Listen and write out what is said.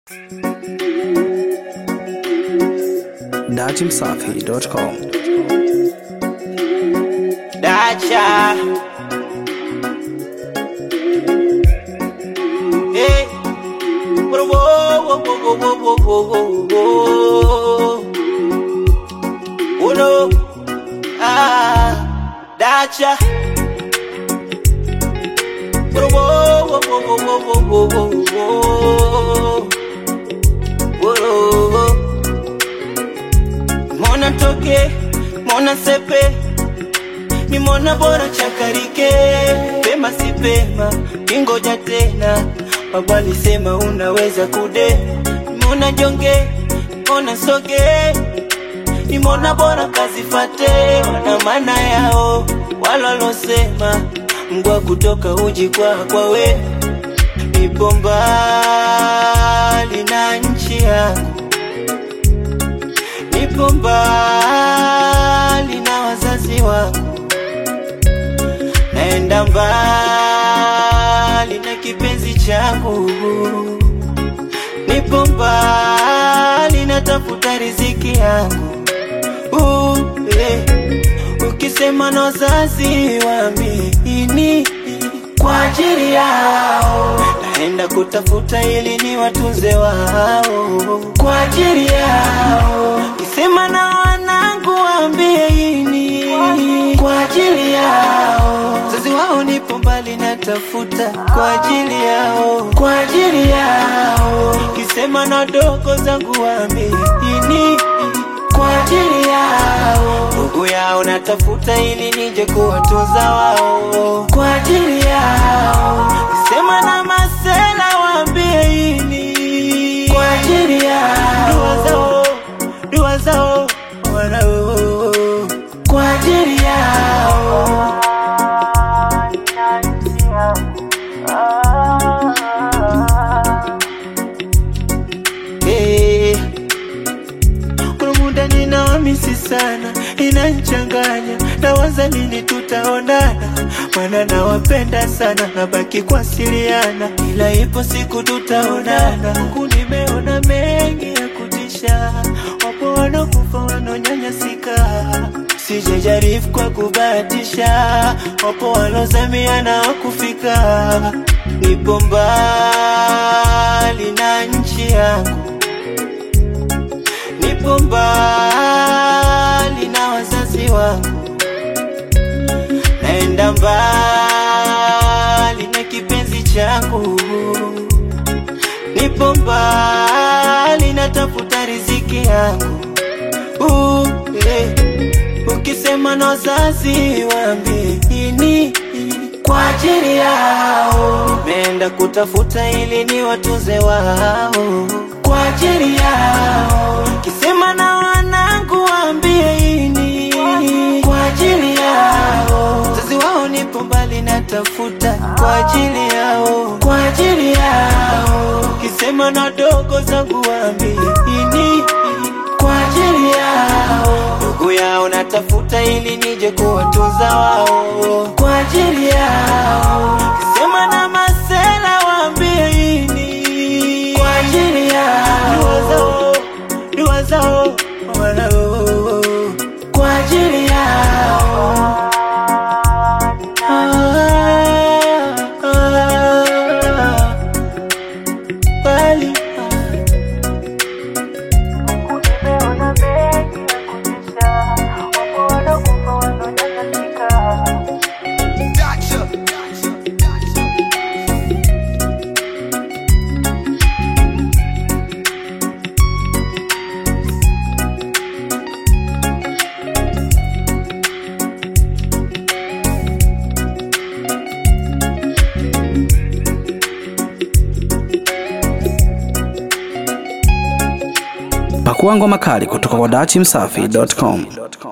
datimsafi.com. Dacha. Hey. Whoa, whoa, whoa, whoa, whoa, whoa, whoa, whoa. Oh no. Ah, Dacha. Whoa, whoa, whoa, whoa, whoa, whoa, whoa, whoa. Whoa. Mona toke, mona sepe ni mwana bora chakarike, pema si pema, kingoja tena. Baba alisema unaweza kude, mona jonge, mona soge, ni mwana bora kazifate, wana maana yao walolosema, mgwa kutoka uji kwa kwa we, nipo mbali na nchi yangu nipo mbali na wazazi wangu, naenda mbali na kipenzi changu, nipo mbali natafuta riziki yangu. Uh, eh. Ukisema na wazazi waamini kwa ajili yao, naenda kutafuta ili ni watunze wao kwa ajili yao. Kisema na wanangu waambie ini kwa ajili yao, wazazi wao nipo mbali natafuta kwa ajili yao, kwa ajili yao. Kisema na dogo zangu waambie ini kwa ajili yao, ndugu yao natafuta ili nije kuwatunza wao kwa ajili yao. Sema na masela waambie ini kwa ajili yao, dua zao, dua zao wanao kwa ajili yao. Hey. Kuna muda ninawamisi sana, inanchanganya, nawaza lini tutaonana, maana nawapenda sana, nabaki kuwasiliana, ila ipo siku tutaonana. Huku nimeona mengi ya kutisha, wapo wanakufa wanaonyanyasika, sijajaribu kwa kubahatisha, wapo walozamia na wakufika, nipo mbali na nchi yangu nipo mbali na wazazi wangu, naenda mbali na kipenzi changu, nipo mbali natafuta riziki yangu. Uh, eh. Ukisema na wazazi waambie ini kwa ajili yao, nimeenda kutafuta ili ni watunze wao kwa ajili yao. Kisema na wanangu waambie ini kwa ajili yao, wazazi wao nipo mbali natafuta kwa ajili yao, kwa ajili yao. Kisema na dogo zangu waambie ini kwa ajili yao, ndugu yao natafuta ili nije kuwatunza wao kwa ajili yao. Kisema na masela waambie ini kwa ajili yao, dua zao, dua zao wanao kwa ajili yao. Ah, ah, bali, ah. Pakua ngoma kali kutoka kwa datimsafi.com.